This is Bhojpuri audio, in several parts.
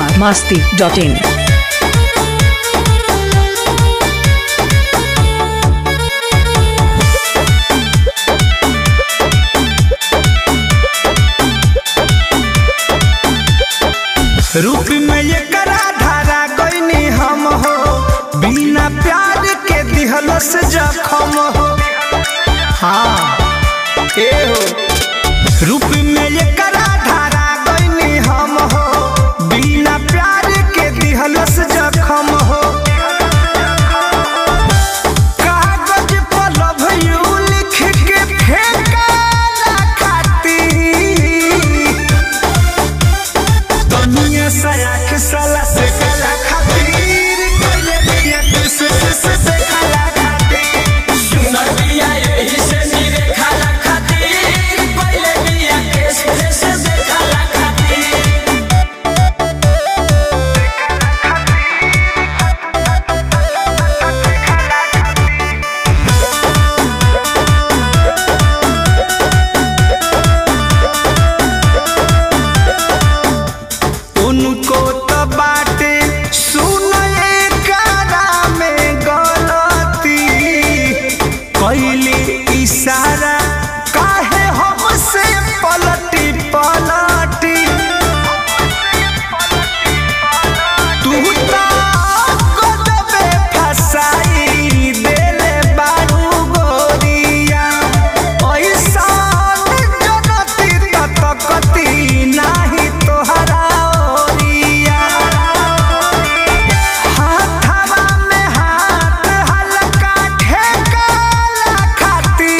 बिहार मास्ती डॉट इन रूप में ये करा धारा गईनी हम हो बिना प्यार के दिहलस जखम हो हाँ ए हो रूप में ये करा धारा गईनी हम हो बिना प्यार के दिहलस जखम हो कागज पर love you लिख के फेंकाला खातिर दुनिया सयाख साला से कला खातिर कोई बिया किस किस से कला खातिर सुनर बिया यही से नीरे खाला खातिर पहले बिया केस केस से खाला खातिर उनको तो बाटे सुन करा में गलती कैली इशारा काहे हमसे पलटी पलटी तू तो कदमे फसाई देले बारू गोरिया ऐसान जनती तकती नाही तोहरा ओरिया हाथवा में हाथ हल्का ठेकाला खाती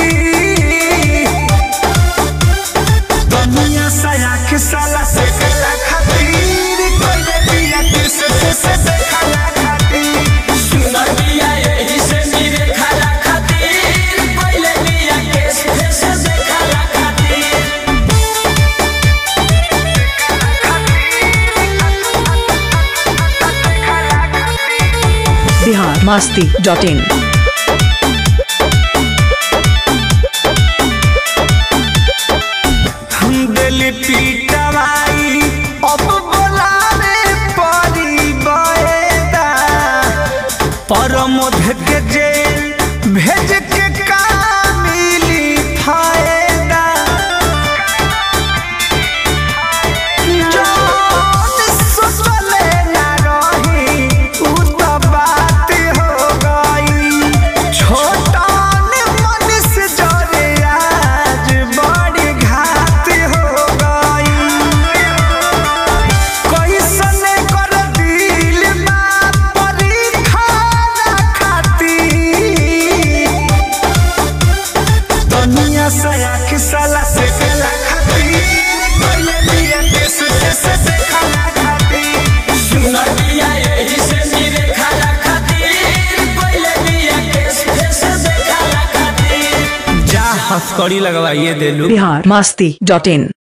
दुनिया सयाख साला से कला खातिर कोई बिया किस किस से खाला खातिर सुनर बिया यही से नीरे खाला खातिर पहले बिया केस केस से खाला खातिर बिहार मास्ती डॉट इन हम दिल पीटवाई अब बोलावे परी बएदा परमोध के जेल भेज के का मिली फायदा जौन सोचले ना रही उ तो बात हो गई छोटन मन से जरे आज बड़ी घात हो गई कैसने कर दिल बा परीक्षा ना खाती दुनिया सयाख साला से कला खातिर पहले बिया किस किस से खाला खातिर सुनर बिया यही से नीरे खाला खातिर पहले बिया केस केस से खाला खातिर जा हथकड़ी लगवाइए देलू बिहार मास्ती डॉट इन